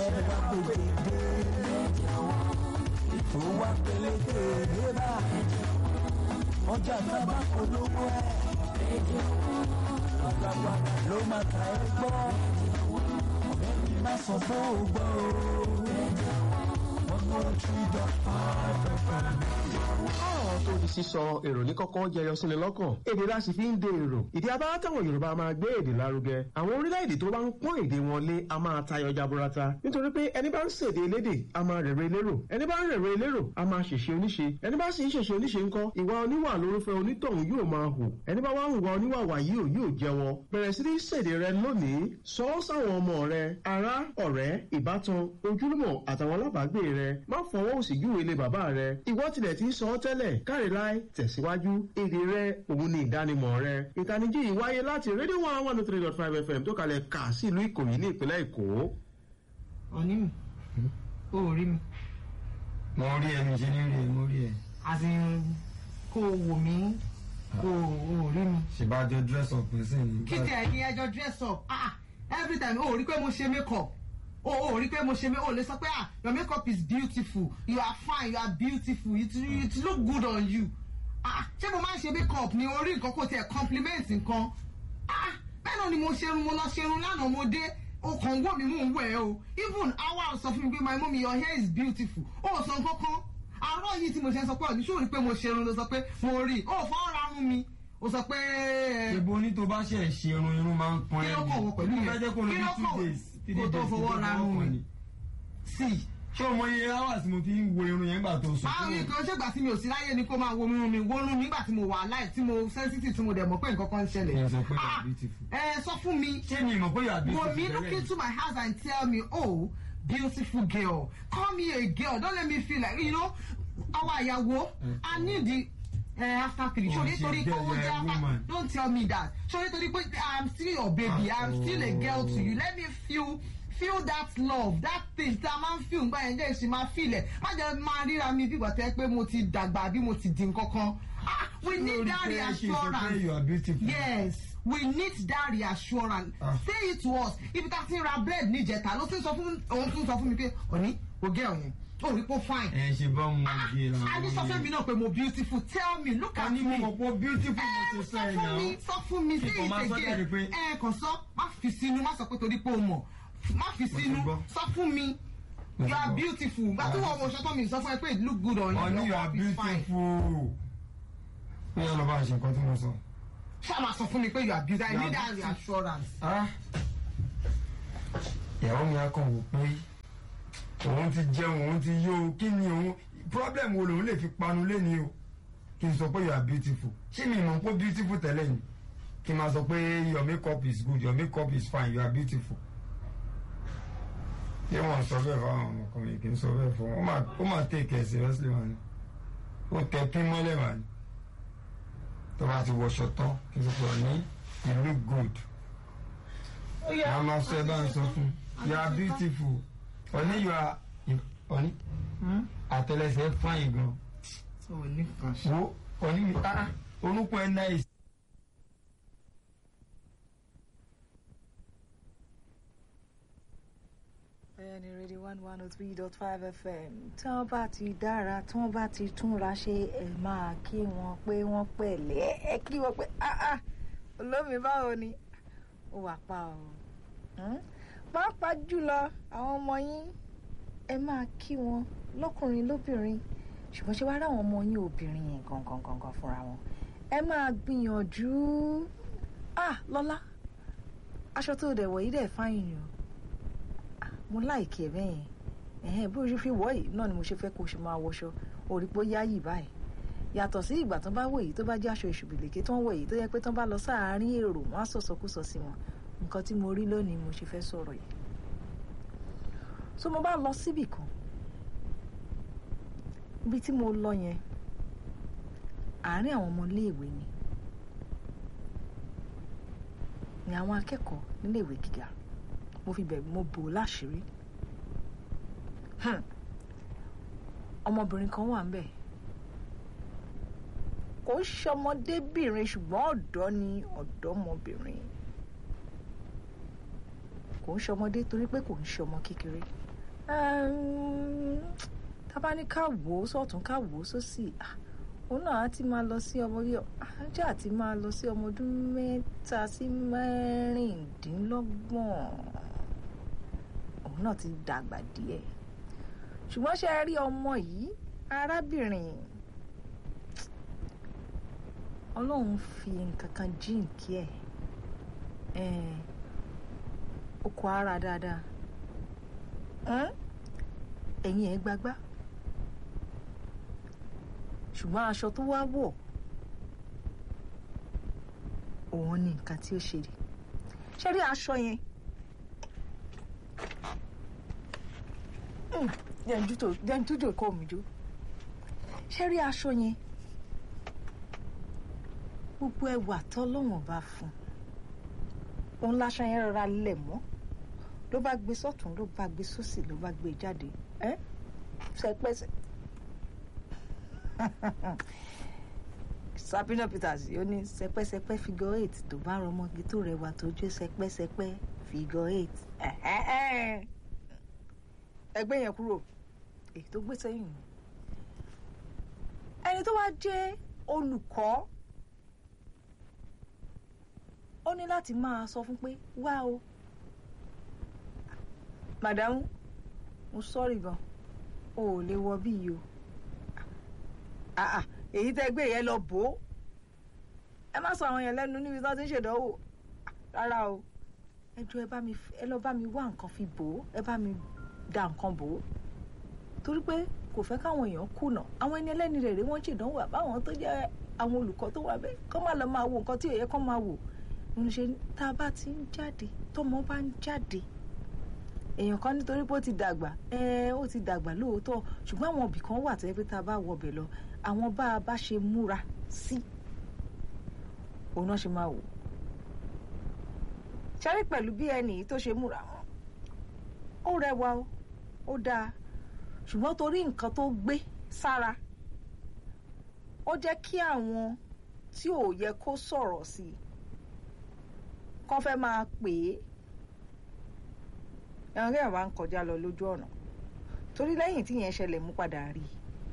ẹ bá gbèdé dé tó wá pélékè débà ọjà tábà polówó ẹ àgbàgbà ló máa ta ẹ gbọ́ ọ̀rẹ́ mi má sọ fún ògbọ́ o one one three dot five fm. ọ̀rọ̀ tó di sísọ èrò ní kọ́kọ́ jẹyọ síni lọ́kàn èdè la sì fi ń de èrò ìdí abáwá táwọn yorùbá máa gbé èdè lárugẹ àwọn orílẹ̀-èdè tó bá ń pọ́n èdè wọn lé a máa tayọ jaburata nítorí pé ẹni bá ń ṣèdè elédè a máa rèrè elérò ẹni bá ń rèrè elérò a máa ṣèṣe oníṣe ẹni bá sì ń ṣèṣe oníṣe ńkọ́ ìwà oníwà lórúfẹ́ onítọ̀hún yóò máa hù ẹni bá wá ń wà oníwàwà yìí ò yóò jẹ́wọ́ bẹ̀rẹ̀ sí ní ṣèdè rẹ lónìí sọ ọ́ sáwọn ọmọ rẹ ará ọ̀rẹ́ ìbátan ojúlùmọ̀ àtàwọn alábàágbé rẹ má fọwọ́ òsì júwe ilé bàbá rẹ ìwọ tilẹ̀ ti ń sọ ọ́ tẹ́lẹ̀ káre láì tẹ̀síwájú èdè rẹ òun ni ìdánimọ̀ rẹ ìtanijí yìí wáyé láti rédíò one one three dot five fm tó kalẹ̀ kà sí ìlú ìkòyí ní ìpínlẹ̀ èkó. ọ̀ní mi ó rí mi mo rí ẹ mi ṣe ní rí ẹ mo rí ẹ àti kó o wò mí kó o rí mi. ṣèbájọ dress up person ní. kí tẹ̀ ní ẹjọ́ dress up ah every time o rí pé mo ṣe make up o ò rí pé mo ṣe o lè sọ pé ah your make up is beautiful you are fine you are beautiful it, it look good on you ah ṣé mo máa ń ṣe make up ni orí nǹkan kò tiẹ̀ compliment nǹkan ah bẹ́ẹ̀ náà ni mo ṣerun mo lọ ṣerun lánàá mo dé o kàn wọ́ mi mò ń wẹ̀ o even awa sọ fún mi pé my mummy your hair is beautiful o ò sọ nǹkan kan àárọ̀ yìí tí mo ṣe ń sọ pé ọ̀ní ṣó rí pé mo ṣerun ló sọ pé mo rí o ò fọwọ́ ra rún mi o sọ pé. ṣèbó ní tó bá ṣe ṣe irun irun máa ń pọn kí ẹ ló kọ̀ wọ pẹ̀lú mo fẹ́ jẹ́ kó lọ kí bí ló two kọ̀ days three kó days tó fọwọ́ ra rún mi ni. sí ṣé o mọ iye hours mo fi ń wo irun yẹn gbà tó sùn. báwo ni kan ṣègbà tí mi ò sí láyé ni kó máa wo irun mi wo irun mi nígbà tí mo wà láì tí mo sensitive tí mo dẹ̀ mọ̀ pé nǹkan kan ń ṣẹlẹ̀. Ẹ sọ pé you are Ah, beautiful. ẹ sọ fún mi ṣé mi mọ̀ pé yóò àbí wò mí look into my eyes and tell me oh beautiful girl call me a girl don't let me feel like you know our ìyàwó i need the uh, after three Oh, so she's nítorí pé girl, owó you're jẹ́ a after woman. don't tell me that so nítorí pé i'm still your baby i'm still a girl to you let me feel feel that love that thing tí a máa ń feel nígbà yẹn jẹ́ ìṣe máa feel ẹ̀ má jẹ́ máa ríra mi bí ìgbà tẹ́ pé mo ti dàgbà bí mo ti di nǹkan kan ah we need that reassurance you are beautiful. yes we need that reassurance Ah. say it to us ibi tá a ti ra bread níjẹta ló ti sọ fún òun tún sọ fún mi pé òní kò gẹ òun ó rí pé ó fine. ẹ ṣe bá mo gbé la. a ní sọ fún mi náà pé mo beautiful tell me look a at ní me. mo mọ̀ pé beautiful mo ẹ ti sọ sọ ẹ̀ fún mi náà. sọ fún mi say Kíkọ̀ máa it sọ jáde again pé- ẹ kàn sọ má fi sínú má sọ pé torí pé o mọ̀ má fi sínú gbọ́. sọ fún mi Mo you ti are gbọ́. beautiful gbà tí wọ́n mo ṣọ́tọ́ mi sọ fún ẹ pé it look good on you Honey, you are It's fine. beautiful. Bí wọ́n lọ bá ṣe nǹkan tí mo sọ. ṣáà máa sọ fún mi pé you are beautiful I You are need that beautiful. reassurance. Ah. Ìyàwó mi á kàn wò pé òun ti jẹun òun ti yó o kí ni òun problem wo lòun lè fi panu léni o kí n sọ pé you are beautiful ṣé mi mọ̀ pé beautiful tẹ́lẹ̀ ni kí n máa sọ pé your makeup is good your makeup is fine you are beautiful. Ṣé wọ́n sọ bẹ́ẹ̀ fáwọn ọmọkùnrin kì í sọ bẹ́ẹ̀ fún wọn? Ó máa- Ó máa take it seriously wọn ni. Ó tẹ pín mọ́lẹ̀ wà ní. Tó bá ti wọṣọ tán kí n sọ pé ọ̀ní you look good mama sọ ẹ bá ń sọ fún you are beautiful ọ̀ní you are ọ̀ní àtẹlẹsẹ̀ fine gan so ní kan ṣe. wo ọ̀ní mi ah orúkọ ẹ nice. bẹ́ẹ̀ ni rédíò one one oh three dot five fm tí wọ́n bá ti dára tí wọ́n bá ti túnra ṣe ẹ máa kí wọn pé wọ́n pẹ̀lẹ́ ẹ kí wọn pé ah ah olómi báwo ni ó wà pa o Hmm? pàápàá jùlọ àwọn ọmọ yín ẹ máa kí wọn lọ́kùnrin lóbìnrin ṣùgbọ́n ṣé wàá rà àwọn ọmọ yín obìnrin yẹn gangan gangan fúnra wọn ẹ máa gbìyànjú ah lọ́lá aṣọ tó dẹ̀ wọ̀ yìí dẹ̀ fáyìn ni o mo láìkí ẹ bẹ́ẹ̀ yẹn ẹ̀hẹ́n bí o ṣe fi wọ̀ yìí náà ni mo ṣe fẹ́ kó o ṣe máa wọṣọ orí pé ó yáyì báyìí yàtọ̀ sí ìgbà tó bá wọ̀ yìí tó bá jẹ́ aṣọ ìṣùbìlèké tó ń wọ̀ yìí tó yẹ pé tó bá lọ sáàárín èrò wọn á sọ̀sọ̀kúsọ sí wọn nǹkan tí mo rí lónìí mo ṣe fẹ́ sọ̀rọ̀ yìí so mo bá lọ síbì kan ibi tí mo lọ yẹn àárín àwọn ọmọ iléèwé ni ni àwọn akẹ́kọ̀ọ́ níléèwé gíga mo fi bẹ̀ mo bò ó láṣìírí Hmm. ọmọbìnrin kan wà ń bẹ̀ kò ń ṣọmọdébìnrin ṣùgbọ́n ọ̀dọ́ ni ọ̀dọ́mọbìnrin kò ń ṣọmọdé torí pé kò ń ṣọmọ kékeré Ẹm, tá bá ní ká wò ó sọ́tún ká wò ó sósì ah, òun náà á ti máa lọ sí ọmọ yìí ajá àti máa lọ sí ọmọ ọdún mẹ́ta sí mẹ́rìndínlọ́gbọ̀n òun náà ti dàgbà díẹ̀ ṣùgbọ́n ṣe rí ọmọ yìí arábìnrin ọlọ́run fi nǹkan kan jíǹkí ẹ̀ ẹ̀ ó kọ ara dáadáa ẹ́n? ẹ̀yìn ẹ̀ gbagbá ṣùgbọ́n aṣọ tó wá wọ̀ òun ni nǹkan tí ó ṣe rí ṣé rí aṣọ yẹn Hmm, jẹ́ n jútò- jẹ́ n tújò kó mi jó ṣé rí aṣọ yẹn gbogbo ẹwà tọ́lọ́wọ̀n bá fún òun láṣọ yẹn rọra lẹ̀ mọ́ ló bá gbé sọ́tún ló bá gbé sósì ló bá gbé jáde ẹ́ sẹpẹsẹ Sabina Peters ó ní sẹpẹsẹpẹ figure eight tó bá rọmọge tó rẹwà tó jó sẹpẹsẹpẹ figure eight ẹgbẹ́ yẹn kúrò èyí tó gbé sẹ́yìn ni ẹni tó wá jẹ́ olùkọ́ ó ní láti máa sọ fún pé wá o màdámù mo sọ́ọ̀rì gan o ò lè wọ bí yìí o Ah, ah, èyí tẹ́ gbé yẹn lọ bò ó ẹ má sọ àwọn yẹn lẹ́nu níbi tí wọ́n ti ń ṣèdánwò rárá o ẹ jọ ẹ bá mi f- ẹ lọ bá mi wá nǹkan fi bò ó ẹ bá mi da nǹkan bò ó torí pé kò fẹ́ káwọn èèyàn kùnà àwọn ẹni ẹlẹ́ni rẹ̀ rí wọ́n ṣèdánwò àbáwọn tó jẹ́ àwọn olùkọ́ tó wà bẹ́ẹ̀ kọ́ má lọ máa wo nǹkan tí ò yẹ kọ́ máa wò mo ṣe ní tá a bá ti ń jáde tọmọ bá ń jáde èèyàn kan nítorí pé ó ti dàgbà ẹ ó ti dàgbà lóòótọ́ ṣùgbọ́n àwọn ibì kan wà tó yẹ pé tá a bá wọbẹ̀ lọ àwọn bá a bá ṣe múra sí òun náà ṣe máa wò ṣẹ́rí pẹ̀lú bí ẹnì yìí tó ṣe múra wọn ó rẹwà o ó dáa ṣùgbọ́n torí nǹkan tó gbé sára ó jẹ́ kí àwọn tí ò yẹ kó sọ̀rọ̀ sí i kọ́ fẹ́ máa pè é ẹ̀wọ̀n kí àwọn bá ń kọjá lọ lójú ọ̀nà torí lẹ́yìn tí yẹn ṣẹlẹ̀ mú padà rí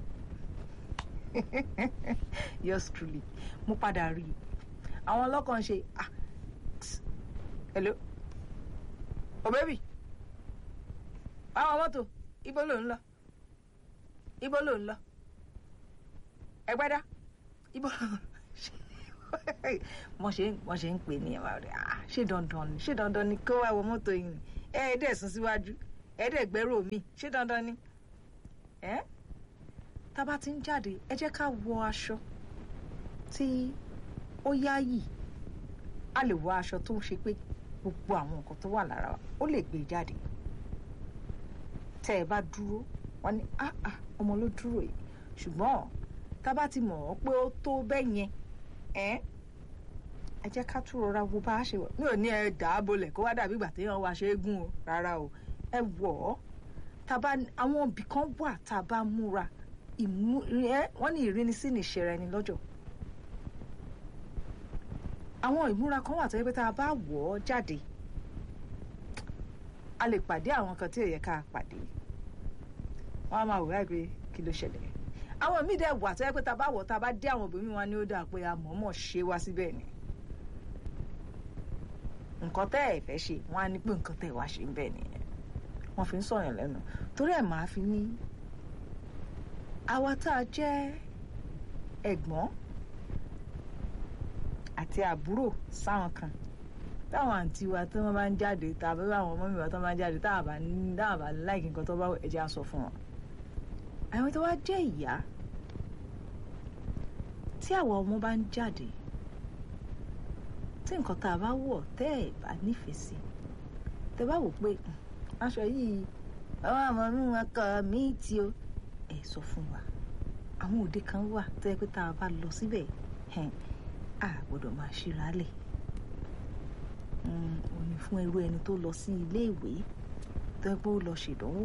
i yours truly mú padà rí i àwọn ọlọ́kàn ṣe ah tss, hello oh baby àwọn mọ́tò ibo ló ń lọ ibo ló ń lọ ẹgbẹ́dá ibo ló ń lọ wọ́n ṣe wọ́n ṣe ń pè ní ẹ̀wà rẹ̀ ah ṣé dandan ni ṣé dandan ni kó wá wọ mọ́tò yìí ni ẹ ẹ dẹ̀ sún síwájú ẹ dẹ̀ gbẹ́rù mi ṣé dandan ni ẹ tá a bá ti ń jáde ẹ jẹ́ ká wọ aṣọ tí ó yáyì a lè wọ aṣọ tó ń ṣe pé gbogbo àwọn nǹkan tó wà lára wa ó lè gbé jáde tẹ́ ẹ bá dúró wọ́n ní ah ah ọmọ ló dúró yìí ṣùgbọ́n tá a bá ti mọ̀ ọ́ pé ó tó bẹ́ẹ̀ yẹn ẹ́ ẹ jẹ́ ká tún rọra wo bá a ṣe wọ̀ mi ò ní ẹ dà á bolẹ̀ kó wá dàbí ìgbà téèyàn wá ṣe é gún o rárá o ẹ wọ̀ ọ́ tá a bá àwọn ibì kan wà tá a bá múra ìmú ẹ wọ́n ní ìrínisí ní ìṣẹ̀rẹ̀ ẹni lọ́jọ́ àwọn ìmúra kan wà tó yẹ pé tá a bá wọ̀ ọ́ jáde a lè pàdé àwọn kan tí ò yẹ ká pàdé wọ́n á máa wò láì pé kí ló ṣẹlẹ̀ àwọn míì dẹ̀ wà tó yẹ pé tá a bá wọ̀ tá a bá dé àwọn obìnrin wa ni ó dáa pé a mọ̀ọ́mọ̀ ṣe wá síbẹ̀ ni nǹkan tẹ́ ẹ̀ fẹ́ ṣe wọ́n á ní pé nǹkan tẹ́ ẹ̀ wá ṣe ń bẹ̀ nìyẹn wọ́n fi ń sọ̀yàn lẹ́nu torí ẹ̀ máa fi ní àwa tá a jẹ́ ẹ̀gbọ́n àti àbúrò sáwọn kan táwọn àǹtí wa tí wọ́n bá ń jáde tàbí àwọn ọmọ mi wa tó bá ń jáde táwọn bá ní táwọn bá láìkí nǹkan tó bá ẹ̀jẹ̀ á sọ fún wọn. àwọn tó wá jẹ́ ìyá tí àwọn ọmọ bá ń jáde tí nǹkan tá a bá wọ̀ tẹ́ ẹ̀ bá nífẹ̀ẹ́ sí tẹ́ bá wò pé "Hmm, aṣọ yìí àwọn àmọ́ inú ọkọ mi ti o ẹ̀ sọ fún wa àwọn òde kan wà tó yẹ pé tá a bá lọ síbẹ̀ ẹ̀hìn, a gbọ́dọ̀ máa ṣíra lẹ̀ òní fún irú ẹni tó lọ sí ilé ìwé tó yẹ pé ó lọ ṣèdánwò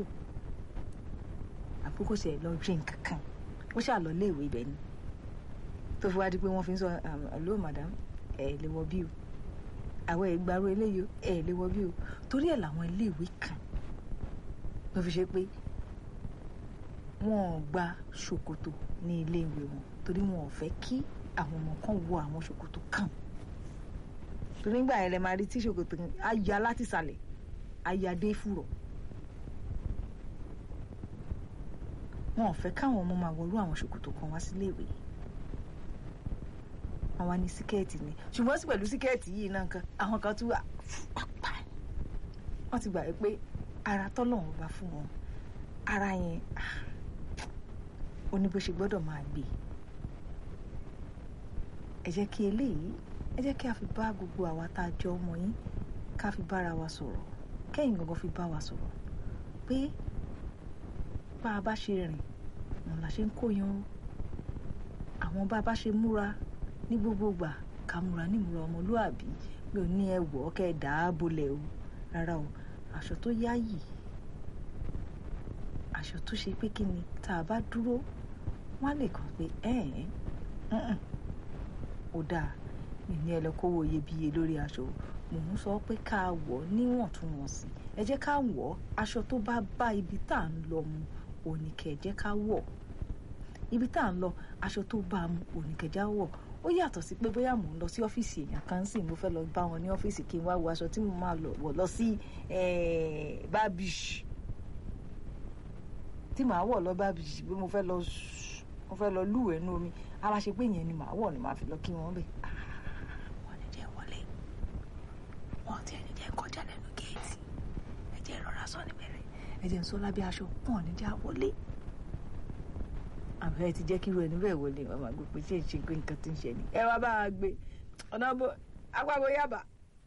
àkókò ṣe lọ rí nǹkan kan ó ṣáà lọ ilé ìwé ibẹ̀ ni tó fi wá di pé wọ́n fi ń sọ hello madam ẹ̀ lè wọ bí o àwọn ìgbàrú eléyìí o ẹ̀ lè wọ bí o torí ẹ̀ làwọn ilé ìwé kan ló fi ṣe pé wọn ò gba ṣòkòtò ní iléèwé wọn torí wọn ò fẹ́ kí àwọn ọmọ kan wọ àwọn ṣòkòtò kan torí nígbà yẹn lè máa rí tí ṣòkòtò kan á ya láti ìsàlẹ̀ á ya dé fùrọ̀ wọn ò fẹ́ káwọn ọmọ máa wọlú àwọn ṣòkòtò kan wá síléèwé wọn wá ní síkẹ́ẹ̀tì ni ṣùgbọ́n sí pẹ̀lú síkẹ́ẹ̀tì yìí náà kan àwọn kan tún wà pápá wọ́n ti gbà wí pé ara tọ́lọ́run bá fún wọn ara yẹn ah, ó ní bó ṣe gbọ́dọ̀ máa gbé ẹ jẹ́ kí eléyìí ẹ jẹ́ kí a fi bá gbogbo àwa tá a jọ ọmọ yín ká fi bára wa sọ̀rọ̀ kẹ́yìn gangan fi bá wa sọ̀rọ̀ pé bá a bá ṣe rìn òun la ṣe ń kó yan o àwọn bá a bá ṣe múra ní gbogbo gbà ká múra nímúra ọmọlúàbí mi ò ní ẹ wọ̀ ọ́ kẹ́ ẹ dà á bolẹ̀ o rárá o aṣọ tó yáyì aṣọ tó ṣe pé kí ni tá a bá dúró wọ́n á lè kàn pé ẹ̀ ẹ̀ ó dáa mi ní ẹlẹ́kọ́wọ́ iyebíye lórí aṣọ mò ń sọ pé ká wọ̀ ọ́ níwọ̀ntúnwọ̀nsì ẹ jẹ́ ká wọ̀ ọ́ aṣọ tó bá bá ibi tá à ń lọ mu òní kẹ̀ ẹ jẹ́ ká wọ̀ ibi tá à ń lọ aṣọ tó bá a mu òní kẹ̀ ẹ já wọ̀ ó yàtọ̀ sí pé bóyá mò ń lọ sí ọ́fíìsì èèyàn kan sì mo fẹ́ lọ bá wọn ní ọ́fíìsì kí n wá wo aṣọ tí mo máa lọ wọ̀ lọ sí bábíṣì tí màá wọ̀ lọ bábíṣì pé mo fẹ́ lọ mo fẹ́ lọ lúwẹ̀ẹ́ nú omi ara ṣe pé ìyẹn ni màá wọ̀ ni màá fi lọ kí wọ́n bẹ̀. wọ́n ní jẹ́ wọlé wọ́n ti ẹni jẹ́ kọjá lẹ́nu géètì ẹ jẹ́ ìrora sọ níbẹ̀rẹ̀ ẹ jẹ́ ń sọ lábẹ́ aṣọ wọ́n ní já wọlé àbẹ́ ti jẹ́ kí irú ẹni bẹ́ẹ̀ wọlé màmá gbé pé ṣé ìṣe pé nǹkan ti ń ṣe ni ẹ wá bá a gbé ọ̀nà bó agbábọ̀ yàbá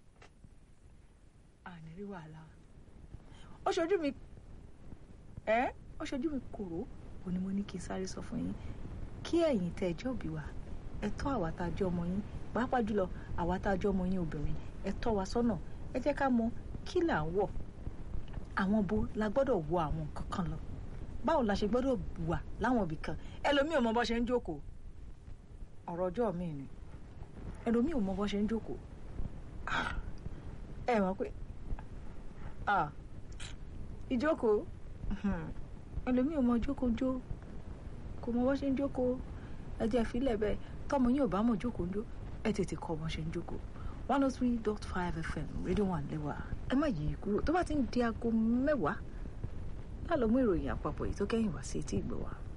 àní rí wàhálà ó ṣojú mi ẹ ó ṣojú mi kòró òní mo ní kí n sáré sọ fún yín kí ẹ̀yin tẹ́ ẹjọ́ òbí wa ẹ tọ́ àwa tá a jẹ́ ọmọ yín pàápàá jùlọ àwa tá a jẹ́ ọmọ yín obìnrin ẹ tọ́ wa sọ́nà ẹ jẹ́ ká mọ kí là ń wọ̀ àwọn bo la gbọ́dọ̀ wọ àwọn nǹkan kan lọ báwo la ṣe gbọ́dọ̀ wà láwọn ibì kan ẹlòmíì ò mọ bó ṣe ń jókòó ọ̀rọ̀ ọjọ́ mi ni ẹlòmíì ò mọ bó ṣe ń jókòó ẹ mọ̀ pé ìjókòó ẹlòmíì ò mọ jókòó jó kò mọ bó ṣe ń jókòó ẹ jẹ́ ìfilẹ̀ bẹ́ẹ̀ tọmọ yín ò bá mọ̀ jókòó ń jó ẹ tètè kọ́ bó ṣe ń jókòó one oh three dot five fm rédíò one lẹ́wà ẹ má yí kúrò tó bá ti ń di aago mẹ́wàá lálọ́ mú ìròyìn àpapọ̀ yìí tó kẹ́yìn wá sí etí ìgbọ̀ wa.